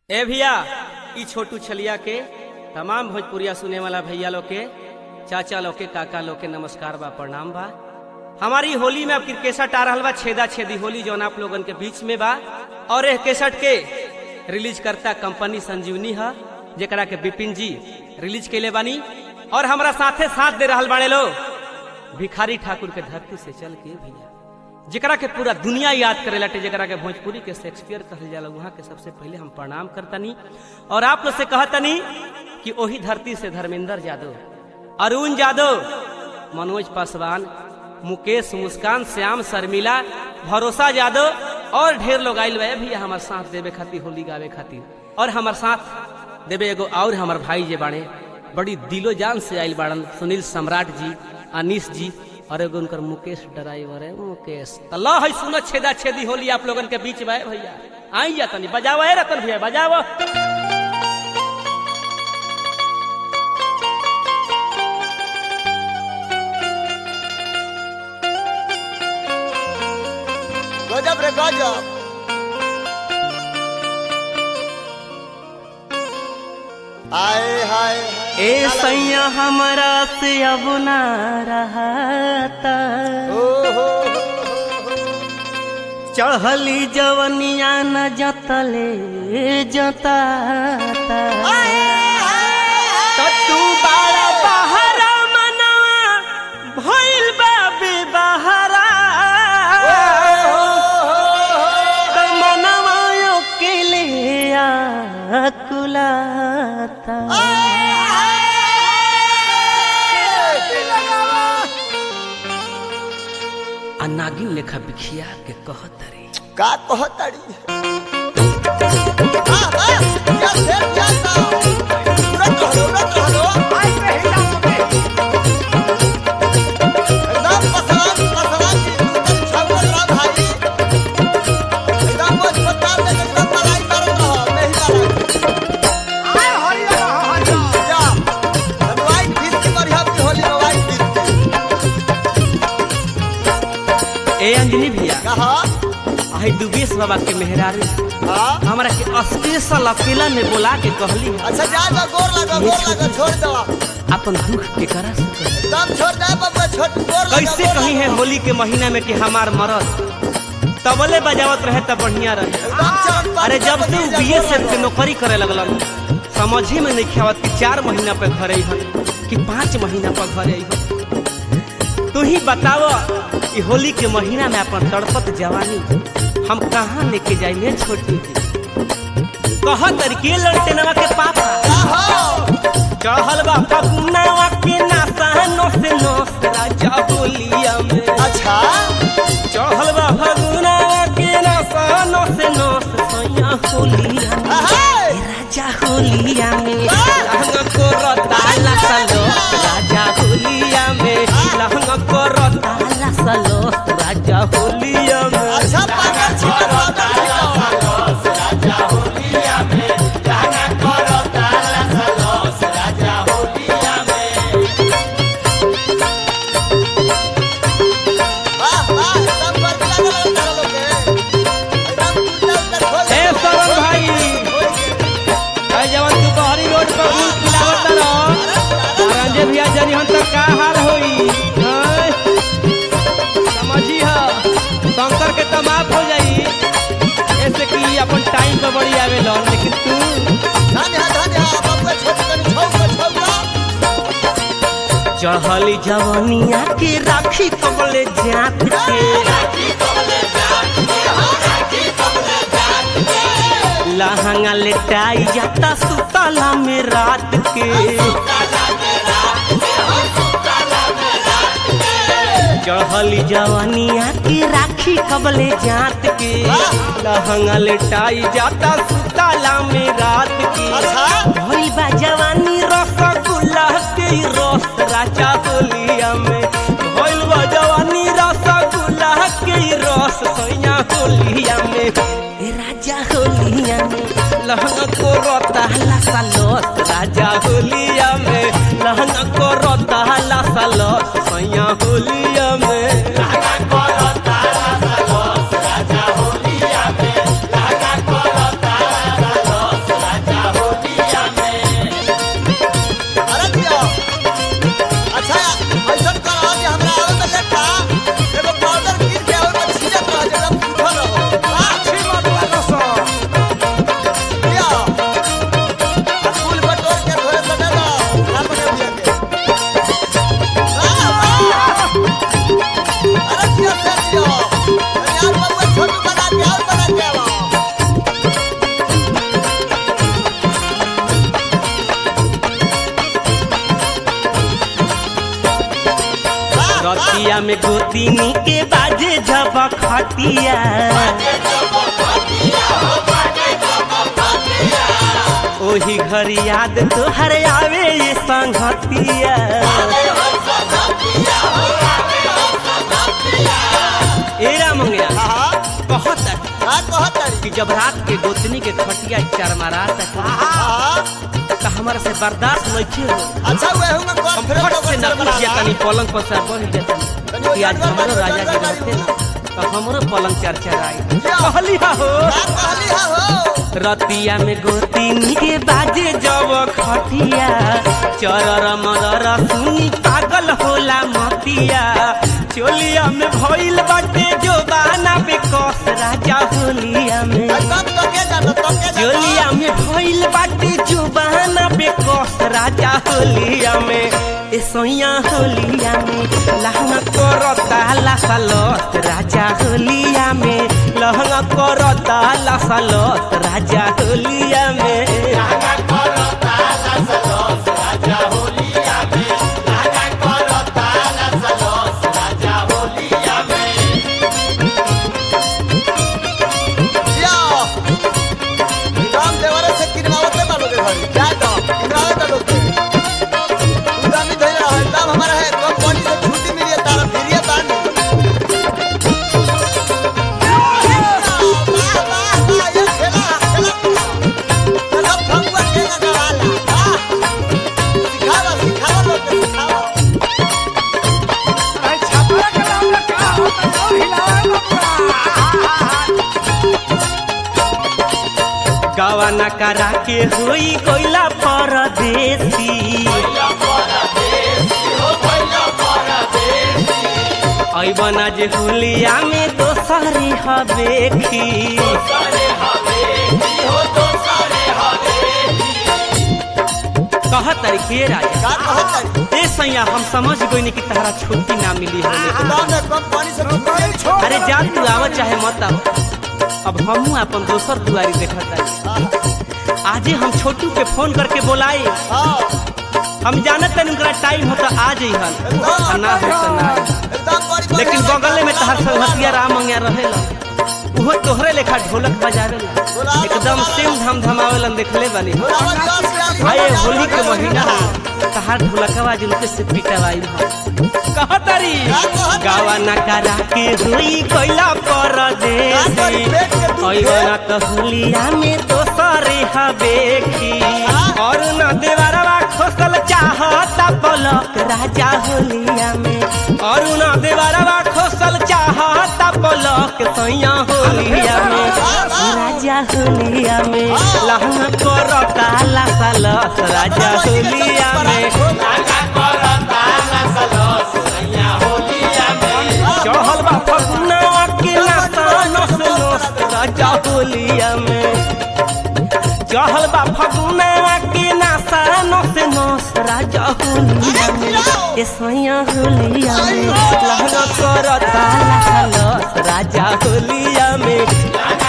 ए भैया ई छोटू छलिया के तमाम भोजपुरिया सुने वाला भैया लोग के चाचा लोग के काका लोग के नमस्कार बा प्रणाम बा हमारी होली में अब केसट आ रहल बा छेदा छेदी होली जौन आप लोगन के बीच में बा और यह केसट के रिलीज करता कंपनी संजीवनी है जेकरा के बिपिन जी रिलीज कैले बानी और हमारा साथे साथ दे रहल बाड़े लोग भिखारी ठाकुर के धरती से चल के भैया जेकरा के पूरा दुनिया याद करे लटे जेकरा के भोजपुरी के शेक्सपियर कहल जाला वहाँ के सबसे पहले हम प्रणाम करतनी और आप लोग से कहतनी कि वही धरती से धर्मेंद्र यादव अरुण यादव मनोज पासवान मुकेश मुस्कान श्याम शर्मिला भरोसा यादव और ढेर लोग आयल बे भैया हमारे साथ देवे खातिर होली गावे खातिर और हमारे साथ देवे एगो और हमार भाई जे बाड़े बड़ी दिलो जान से आयल बाड़न सुनील सम्राट जी अनिश जी और एगो उनकर मुकेश ड्राइवर है मुकेश तो लो है सुनो छेदा छेदी होली आप लोगन के बीच में है भैया आई जा तनी बजाओ है रतन भैया बजाओ गजब रे गजब आए हाय ए सैया हमरा से अब ना रहता ओ हो चढ़ली जवनिया न जतले जताता तो तू बाड़ा बहरा मनवा भइल बा बेबहरा तो मनवा अकेले आकुलाता आ नागिन लेखा बिखिया के कहत रे का कहताड़ी आ, आ, क्या शेर, क्या ताव? उड़त रहलो, उड़त रहलो। एकदम पसरान, पसरान की एकदम छावल रह भाई। एकदम मोच पचास में एकदम मलाई मारत रह, नहीं मारत। जा, हम white fish की बढ़िया की होली में white fish की। ए अंजनी भैया कहा? आई दुबेश बाबा के मेहरारू हाँ? हमरा के स्पेशल अकेला में बोला के कहली अच्छा जा जा गोर लगा गोर लगा छोड़ दो अपन दुख के करा से कही। एकदम छोड़ दे बबुआ छोड़ गोर लगा कैसे गोर कही लगा। है होली के महीना में कि हमार मरद तबले बजावत रहे तब बढ़िया रहे एकदम चमक पानी अरे जब से बनी उ जा, बीए गोर से लगा। के नौकरी करे लगलन समझ ही में नहीं खावत कि चार महीना पे घरे हन कि पाँच महीना पर घरे हन तू ही बताव कि होली के महीना में अपन तड़पत जवानी हम कहाँ लेके जाइए छोटी कह तरीके लड़ते नवा के पापा आहो, चढ़ल बा फगुनावा के नासा नोस नोस राजा बोलिया में अच्छा चढ़ल बा फगुनावा के नासा नोस नोस सैया होलिया में अहे, राजा होलिया में लहंग को रताला सलो राजा होलिया में लहंग को रताला सलो राजा होलिया में अच्छा पागल छिपा पागल छिपा वाह वाह एकदम बड़का लगा लगा लोग के एकदम टूटा उतर खोल ए सरन भाई भाई जवन तू बहरी रोड पर गुल खिलावत रहो रंजे भैया जरी हम तक का हाल होई हैं? समझी ह शंकर के तो माफ हो जाई ऐसे कि अपन टाइम पे बड़ी आवे लो लेकिन तू धन्य है धन्य है बबुआ छोड़ कर छौका छौका चढ़ली जवनिया के राखी कबले जात के लहंगा लेटाई जाता सुतला में रात के चढ़ली जवानिया की राखी कबले जात के लहंगा लेटाई जाता सुतला में रात के अच्छा भइल बा जवानी रसगुल्ला के रस राजा होलिया में भइल बा जवानी रसगुल्ला के रस सैया होलिया में ए राजा होलिया में लहंगा को रोताला सालोस राजा होलिया में लहंगा को रोताला सालोस सैया होलिया में रतिया में गोतिनी के बाजे जब खटिया ओही घर याद तोहर आवे ये संगतिया एरा मंगया हाँ बहुत हाँ कहत तारी कि जब रात के गोतनी के खटिया चरमरा तक हाँ तो हमारा से बर्दाश्त नहीं हो अच्छा हुए हूँ मैं कर हम फिर फट से न उठ जातनी पलंग पर से बढ़ जातनी कि आज हमरो राजा जी रहते ना तो हमरो पलंग चरचराई कहली हा हो कहली हा हो रतिया में गोतिनी के बाजे जब खटिया चरर मरर सुनी पागल होला मतिया चोलिया में भइल बाटे जो बाना पे कस राजा होलिया में कब तो के जानो तो के जानो चोलिया में भइल बाटे जो बहाना पे कस राजा होलिया में ए सोया होलिया में लहंगा करता लसलत राजा होलिया में लहंगा करता लसलत राजा होलिया में या राम देवरे से किनवावते बालो के घरी जा तो किनवावे का लोग तू दामी धइल रहा है तब हमारा है कंपनी से छुट्टी मिली है तारा फिरिए बानी वाह वाह वाह ये खेला खेला चलो फंगुआ खेला गवाला वाह सिखावा सिखावा लोग के सिखावा गवाना करा के होई कोइला परदेसी ऐबना जे हुलिया में दोसरी हवेखी कहत तारी के राजा का कहत तारी ए सैया हम समझ गइनी कि तहरा छुट्टी ना मिली होने के दाम में कंपनी से छुट्टी अरे जा तू आव चाहे मत आव अब हमहू अपन दोसर दुआरी देखत तारी आजे हम छोटू के फोन करके बोलाई हां हम जानत तनी उनका टाइम होता आ जइहन एकदम ना हो तो ना एकदम बड़ी बड़ी लेकिन बगले में तहर संगतिया राम मंगिया रहेला उहो तोहरे लेखा ढोलक बजावेला एकदम सेम धम धमावेलन देखले बानी भाई होली के महीना है तहार ढोलकवा जुलके से पिटवाई हो कहतरी गावा ना करा के हुई कोइला परदेसी ओइना त होलिया में दोसरे हवेखी और न देवरवा खोसल चाहता पलक राजा होलिया में और न देवरवा खोसल चाहता पलक सैया होलिया में राजा होलिया में लहंगा करता लसलस राजा होलिया में चढ़ल बा फगुनवा के नाता नस नस राजा होलिया में चढ़ल बा फगुनवा के नाता नस नस राजा होलिया में ए सैया होलिया में लहंगा करता लसलस राजा होलिया में